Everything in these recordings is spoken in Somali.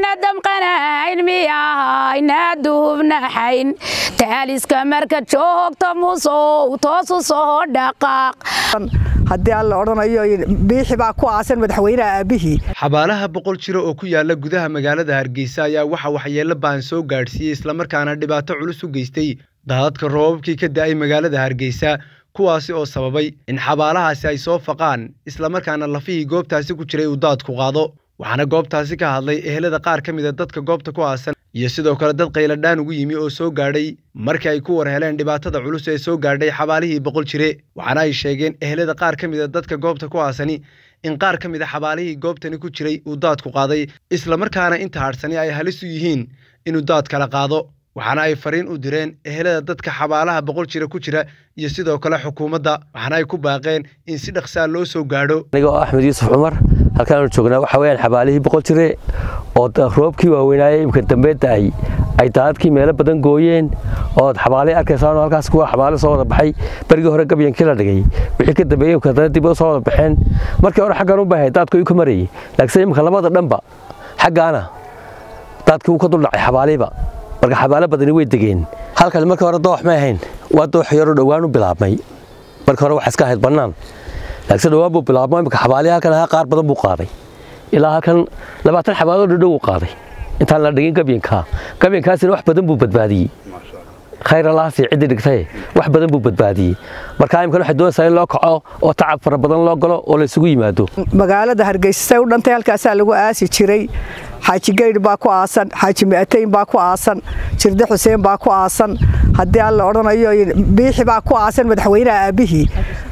miyayna damqanayn miyahayna duubnaxayn taaliska marka joogto musow toosu soo dhaqaaq haddii alla odhanayo biixi baa ku aasan madaxweynaha aabbihii xabaalaha boqol jiro oo ku yaala gudaha magaalada hargeysa ayaa waxa waxyeello baan soo gaadhsiiyey islamarkaana dhibaato culus u geystay daadadka roobabkii ka da'ay magaalada hargeysa kuwaasi oo sababay in xabaalahaasi ay soo faqaan islamarkaana lafihii goobtaasi ku jiray uu daadku qaado waxaana goobtaasi ka hadlay ehelada qaar ka mid a dadka goobta ku aasan iyo sidoo kale dad qayladhaan ugu yimi oo soo gaadhay markii ay ku war heleen dhibaatada culus ee soo gaadhay xabaalihii boqol jire waxaana ay sheegeen ehelada qaar ka mid a dadka goobta ku aasani in qaar ka mid a xabaalihii goobtani ku jiray uu daadku qaaday islamarkaana inta hadhsani ay halis u yihiin inuu daad kala qaado waxaana ay fariin u direen ehelada dadka xabaalaha boqol jira ku jira iyo sidoo kale xukuumadda waxaana ay ku baaqeen in si dhaqsaa loo soo gaadho aniga oo axmed yuusuf cumar halkaanu joognaa waxa weyaan xabaalihii boqol jire oo roobkii waaweynaaye imka dambe da'ay ay daadadkii meelo badan gooyeen ood xabaalay arkaysaan halkaas kuwa xabaale soo wada baxay berigii hore gabyankii la dhigay wixii ka dambeeyey imka haddana dib u soo wada baxeen markii hore xaggan u bahay daadku uu ka marayay laakiin imka labada dhanba xaggaana daadkii uu ka duldhacay xabaalihiiba marka xabaalo badani way degeen halkan markii hore doox may ahayn waa doox yaroo dhowaan u bilaabmay markii hore waxa iska ahayd bannaan laakiin dhowaan buu bilaabmay imika xabaalihi halkan ahaa qaar badan buu qaaday ilaa halkan labaatan xabaaloo dhadhow uu qaaday intaan la dhigin gabyankaa gabyankaasina wax badan buu badbaadiyey khayr allaasi ciddii dhigtaye wax badan buu badbaadiyey marka imkan waxay doonaysaa in loo kaco oo tacab fara badan loo galo oo la isugu yimaado magaalada hargeysa say u dhantay halkaasaa lagu aasi jiray xaaji gaydh baa ku aasan xaaji mi'atayn baa ku aasan jirde xuseen baa ku aasan haddii alla odhanayo biixi baa ku aasan madaxweynaha aabbihii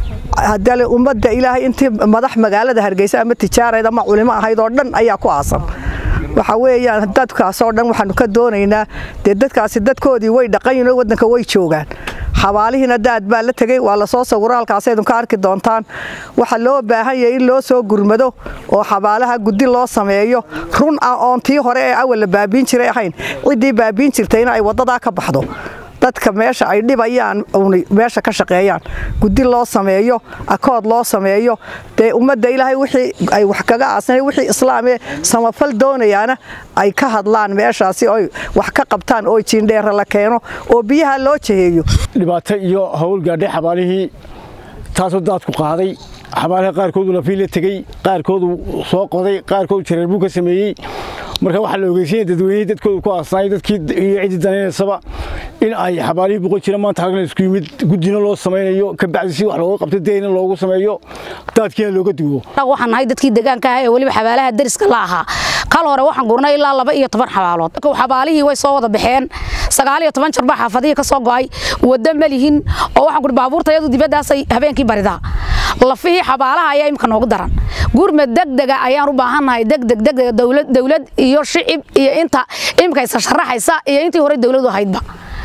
haddii ummadda ilaahay intii madax magaalada hargeysa ama tijaarayd ama culimo ahayd oo dhan ayaa ku aasan waxa weeyaan dadkaasoo dhan waxaanu ka doonaynaa dee dadkaasi dadkoodii way dhaqan yihin oo waddanka way joogaan xabaalihiina daad baa la tegey waa lasoo sawiro halkaasaydun ka arki doontaan waxa loo baahan yahay in loo soo gurmado oo xabaalaha guddi loo sameeyo run ah oon tii hore ee awal la baabiin jiray ahayn ciddii baabiin jirtayna ay waddadaa ka baxdo dadka meesha ay dhibayaan meesha ka shaqeeyaan guddi loo sameeyo akood loo sameeyo dee ummadda ilaahay wixii ay wax kaga aasnay wixii islaamee samafal doonayaana ay ka hadlaan meeshaasi oy wax ka qabtaan oo jiindheera la keeno oo biyaha loo jaheeyo dhibaato iyo hawl gaadhay xabaalihii taasoo daadku qaaday xabaalaha qaarkoodu lafii la tegey qaarkoodu soo qoday qaarkoodu jareer buu ka sameeyey marka waxaa la ogeysiinaya dadweynihii dadkooda ku aasnaay dadkii iyo ciddii danaynaysaba in ay xabaalihii boqol jira maanta halkan isku yimid guddina loo samaynayo ka bacdi si wax looga qabto deyna loogu sameeyo daadkiina looga duwo waxaan nahay dadkii deegaanka ah ee weliba xabaalaha dariska la ahaa kal hore waxaan gurnay ilaa laba iyo toban xabaalood xabaalihii way soo wada baxeen sagaal iyo toban jarbaa xaafadihii ka soo go'ay waddo ma lihin oo waxaan guri baabuurtayadu dibaddaasay habeenkii baridaa lafihii xabaalaha ayaa imika noogu daran gurmad degdega ayaan u baahannahay degdeg degdega dowlad dowlad iyo shicib iyo inta imika isa sharaxaysa iyo intii hore dowladu ahaydba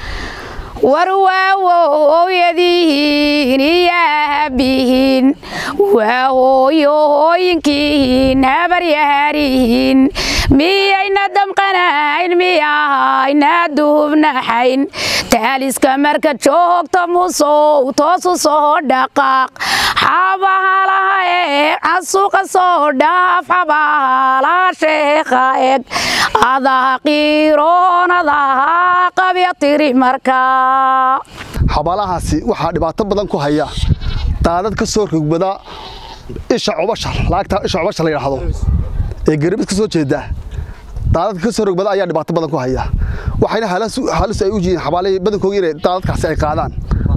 war waawowyadihiin iyo aabihiin waa hooyohooyinkiihiin habaryaharihiin miyayna damqanayn miyahayna duubnaxayn taaliska marka joogto musow toosu soo dhaqaaq xabahalaha eeg casuuqa soo dhaaf xabahalaha sheekha eeg adaha qiiroon adaha qabya tiri markaa xabaalahaasi waxaa dhibaato badan ku haya daadad ka soo rogbada isha cubasha laagta isha cubasha la yidhaahdo ee garabis ka soo jeeda daadadka ka soo rogbada ayaa dhibaato badan ku haya waxayna halis ay u yihiin xabaalihii badankooga inay daadadkaasi ay qaadaan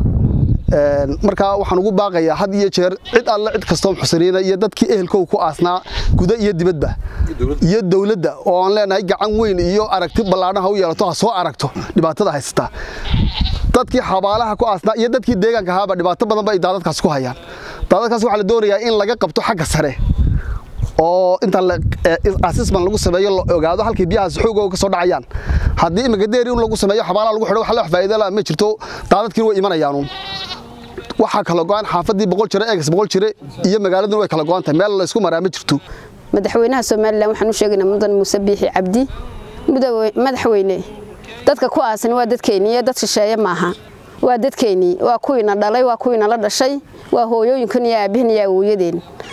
markaa waxaan ugu baaqayaa had iyo jeer cid alle cid kastoo muxsiniina iyo dadkii ehelkow ku aasnaa guda iyo dibadba iyo dowladda oo aan leenahay gacan weyn iyo aragti ballaadhan ha u yeelato ha soo aragto dhibaatada haysata dadkii xabaalaha ku aasnaa iyo dadkii deegaanka ahaaba dhibaato badan ba ay daadadkaas ku hayaan daadadkaas waxaa la doonayaa in laga qabto xagga sare oo inta asisman lagu sameeyo la ogaado halkii biyahaas xoogooga ka soo dhacayaan haddii imika deeri in lagu sameeyo xabaalaha lagu xidho wax la faa'iido la ma jirto daadadkiina way imanayaanuun waxaa kala go'an xaafadii boqol jire eegas boqol jire iyo magaaladuna way kala go'an tahay meel la isku maraa ma jirto madaxweynaha somalilan waxaan u sheegaynaa mudan muuse biixi cabdi madaxweyne dadka ku aasan waa dadkeennii iyo dad shisheeye maaha waa dadkeennii waa kuwiina dhalay waa kuwiina la dhashay waa hooyooyinkan iyo aabbihin iyo awooyadeen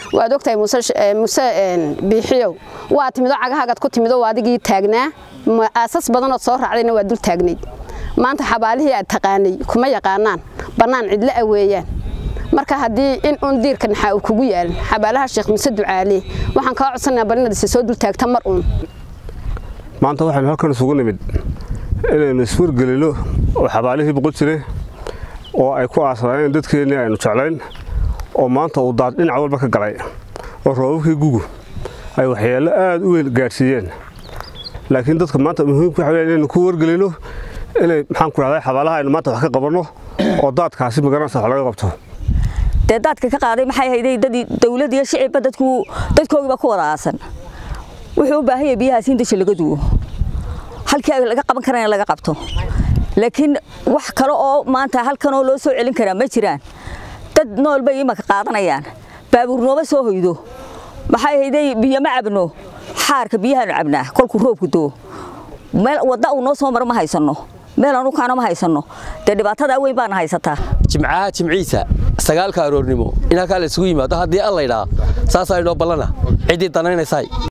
waad ogtahay muse biixiyow waa timido cagahagaad ku timido adigii taagnaa aasas badanood soo raacdayna waa dul taagnayd maanta xabaalihii aad taqaanay kuma yaqaanaan bannaan cidlo a weeyaan marka haddii in uun diirka naxaa uu kugu yaalin xabaalaha sheekh muse ducaale waxaan kaa codsanaa bal inaad isa soo dul taagta mar uun maanta waxaynu halkan isugu nimid inaynu iswargelino oo xabaalihii boqol jire oo ay ku aasanaayeen dadkeennii aynu jeclayn oo maanta uu daad dhinac walba ka galay oo roobabkii gugu ay waxyeello aad u weyn gaadhsiiyeen laakiin dadka maanta muhiimka waxa weya inaynu ku wargelino inay maxaan ku dhahday xabaalaha aynu maanta wax ka qabanno oo daadkaasi magaranaysa wax laga qabto dee daadka ka qaaday maxay hayday dadii dawlad iyo shicibba dadku dadkoogiiba ku wada aasan wuxuu u baahan yahay biyahaas in dasha laga duwo halkii laga qaban karana laga qabto laakiin wax kale oo maanta halkanoo loo soo celin karaa ma jiraan dad nool bay imaka qaadanayaan baabuur nooma soo hoydo maxay hayday biyo ma cabno xaarka biyahaanu cabnaa kolkuu roobku doo meel wadda uu noo soo maro ma haysanno meel aanu kaano ma haysanno dee dhibaatadaa weyn baana haysataa jimcaha jimciisa sagaalka aroornimo in halkaa la isugu yimaado haddii alla idhaa saasaa inoo ballana ciddii danaynaysaay